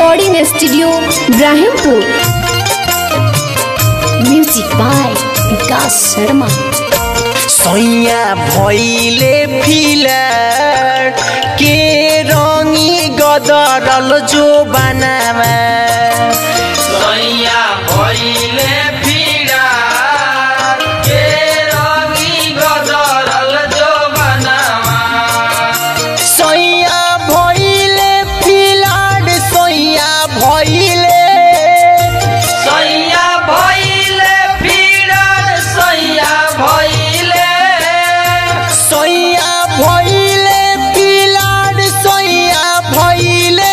recording studio Ibrahimpur music by Vikas Sharma सैया भैले filler के रंगी गदरल जो बनावा सैया भइले फिरा के रंगी गदरल जो बनावा सैया भैले फिलर सैया भैले सैया भइले फिरा सैया भइले सैया भैले फिलर सैया भैले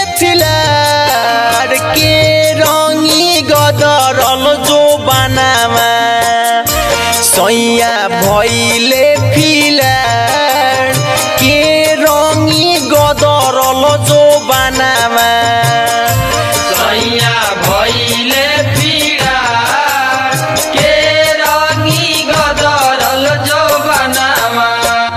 फिलर के रंगी गदरल जो बनावा सैया भैले फिलर के रंगी गदरल जो बनावा सैया भइले फिरा के रंगी गदरल जो बनावा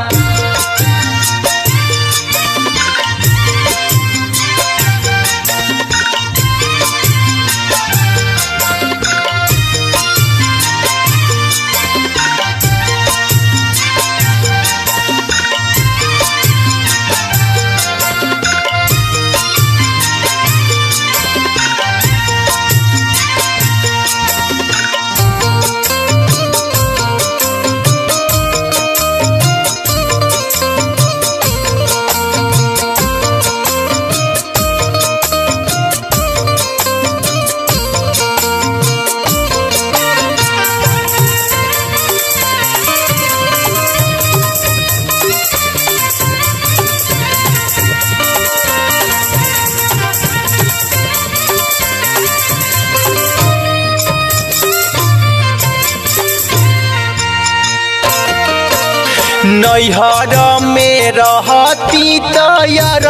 नैहर में रहती तयर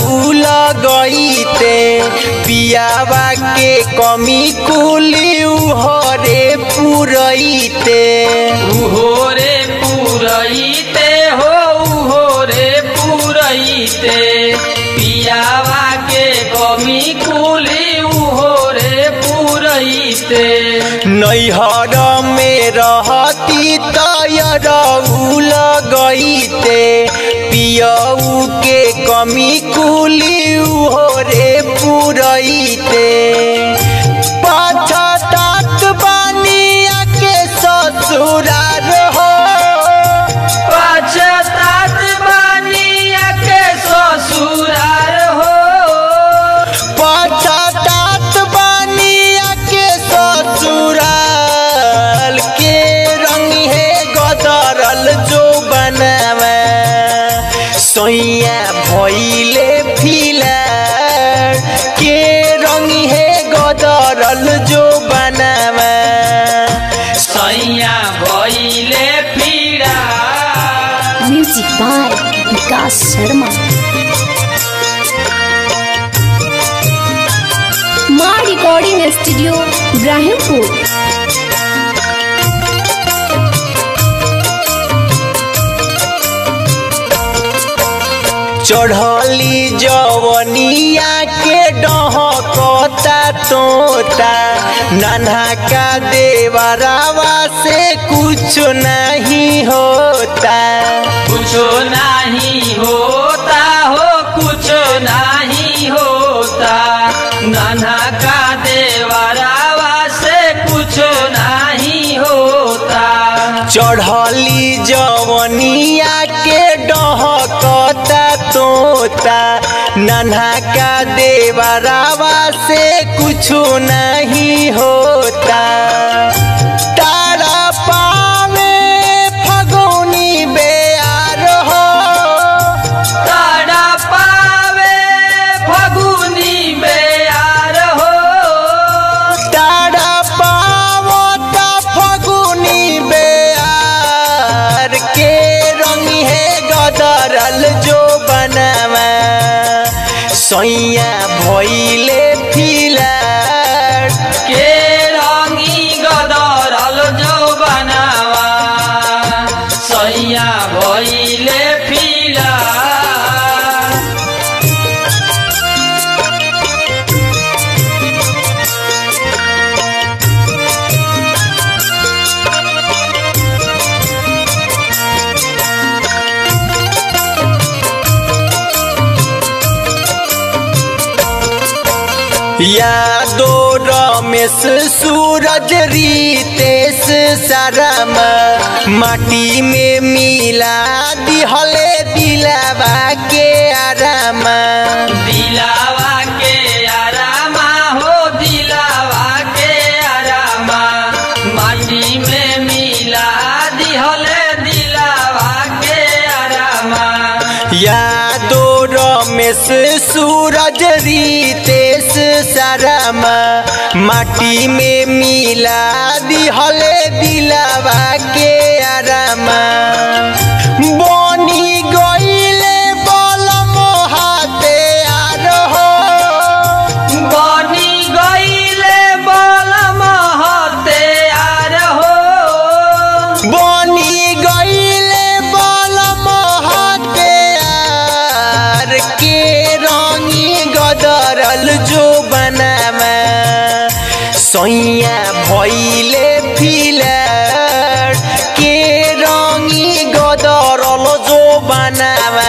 लगैते पियावा के कमी कुली हरे पुरैते उहोरे पुरैते हो उहोरे पुरैते पियावा के कमी कुली उहोरे पुरैते नैहर में रहती तयर लगैते पियऊ के कमी कुली हरे पुरैते पछतात बानिया के ससुरार हो पछतात बानिया के ससुरार हो पछतात बानिया के ससुराल के रंग है गदरल जो बनावा सैया भैले फिलर के रंग है गदरल जो बनावा सैया भइले फिरा म्यूजिक बाय विकास शर्मा माँ रिकॉर्डिंग स्टूडियो इब्राहिमपुर चढ़ली जवनिया के डहकता तोता नन्हा का देवरावा से कुछ नहीं होता कुछो नहीं होता हो कुछो नहीं होता नाना का देवरावा से कुछो नहीं होता चढ़ली जवनिया के डहकता तोता नन्हा का देवरावा से कुछ नहीं होता तारा पावे फगुनी बेयार हो ताड़ा पावे फगुनी बेयार हो तारा पावो ता फगुनी बेयार के रंग है गदरल जो बनावा सैया भैले फिलर के रंगी गदरल जो बनावा सैया भइले फिला यादो रमेश सूरज रितेश शरम माटी में मिला दिहले दिलावा के आराम दिलावा के आरामा हो दिलावा के आरामा माटी में मिला दिहले दिलावा के आरामा यादो रमेश सूरज रितेश शरम माटी में मिला दिहले दिलावा के आराम बनी गईले बल मोहाते आर हो बनी गईले बल महते आर हो बनी गईले बल मोहाते आर के रंगी गदरल जो बनावा सैया भैले फिलर के रंगी गदरल जो बनावा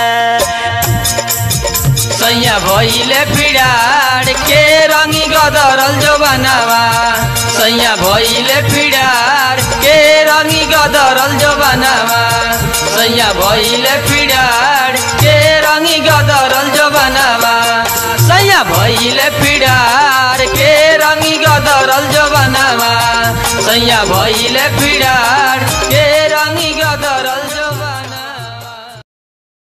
सैया भइले पिडाड के रङ्गी गदरल जो बनावा सैया भइले पिडाड के रङ्गी गदरल जो बनावा सैया भइले पिडाड के रङ्गी गदरल जो बनावा सैया भइले पिडाड के रङ्गी गदरल जो बनावा सैया भइले पिडाड के